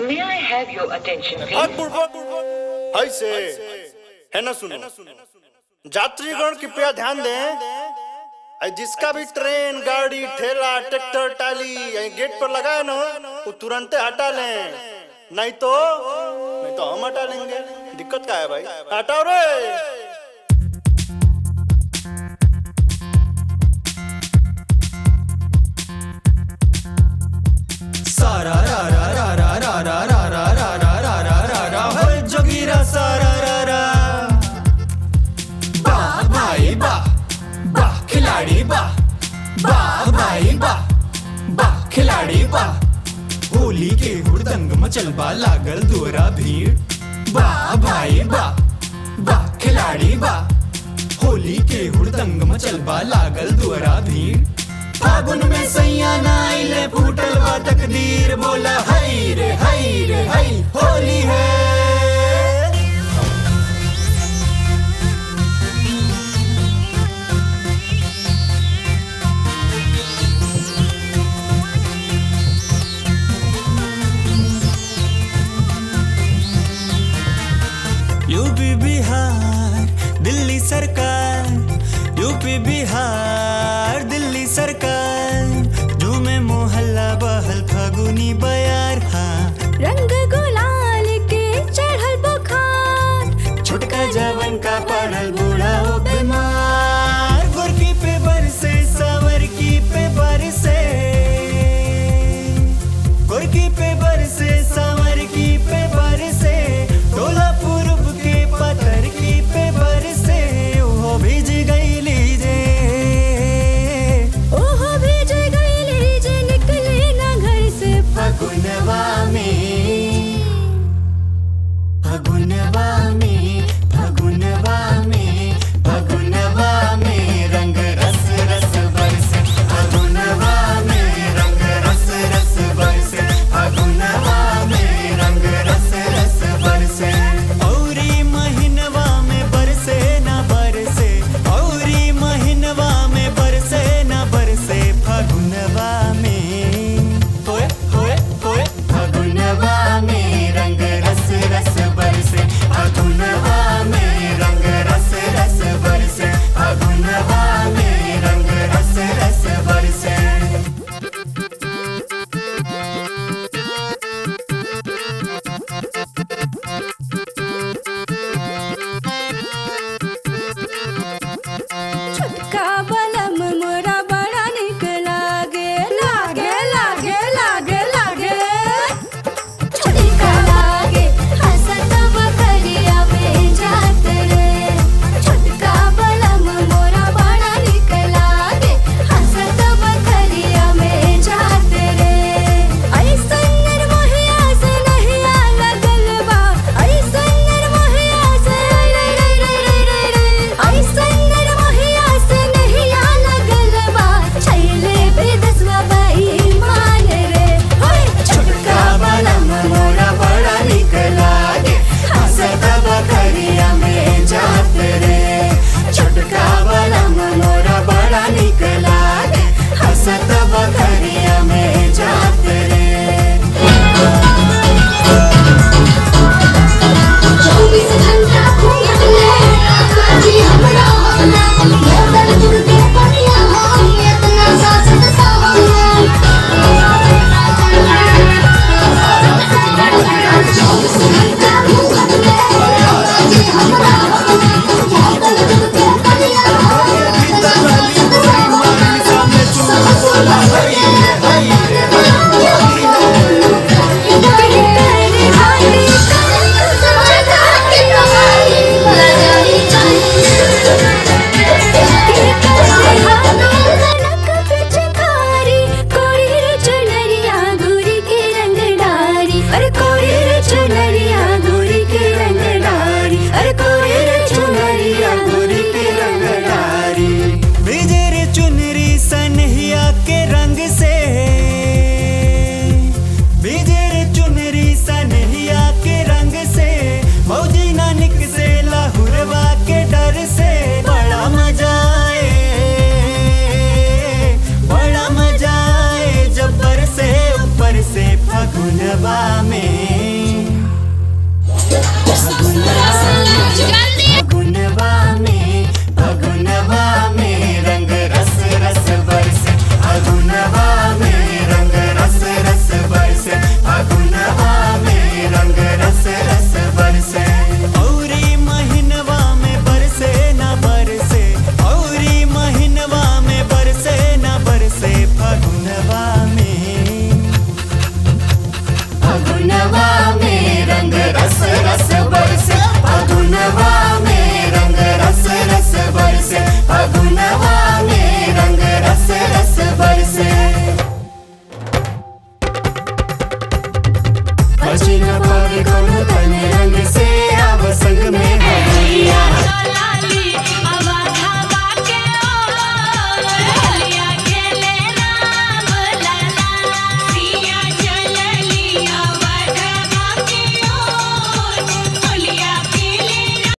May I have your attention, R please? पूर्वक ऐसे है ना सुनो यात्रीगण कृपया ध्यान दें ऐ जिसका भी ट्रेन गाड़ी ठेला ट्रैक्टर टाली यही गेट पर लगा है ना वो तुरंत हटा लें नहीं तो नहीं तो हम हटा लेंगे दिक्कत क्या है भाई हटाओ रे सारा रा रा रा रा रा रा रा रा रा रा रा रा रा रा होय जोगीरा सारा रा रा वाह भाई वाह वाह खिलाड़ी वाह वाह भाई वाह वाह खिलाड़ी वाह होली के हुड़दंग मचलबा लागल दोरा भीड़ वाह भाई वाह वाह खिलाड़ी वाह होली के हुड़दंग मचलबा लागल दोरा भीड़ फागुन में सैया नाइले फूटल बा तकदीर बोला हई रे हई रे हई होली है यूपी बिहार दिल्ली सरकार यूपी बिहार दिल्ली सरकार झूमे मोहल्ला बहल फगुनी बयार हाँ रंग गुलाल के चढ़ल बुखार छोटका जवन का पड़ल बूढ़ा हो बीमार गोरकी पे बरसे सावर की पे बरसे गोरकी पे बरसे सावर की पे बरसे टोला पूर्व के पत्थर की पे बरसे वो भीज गई लीजे रस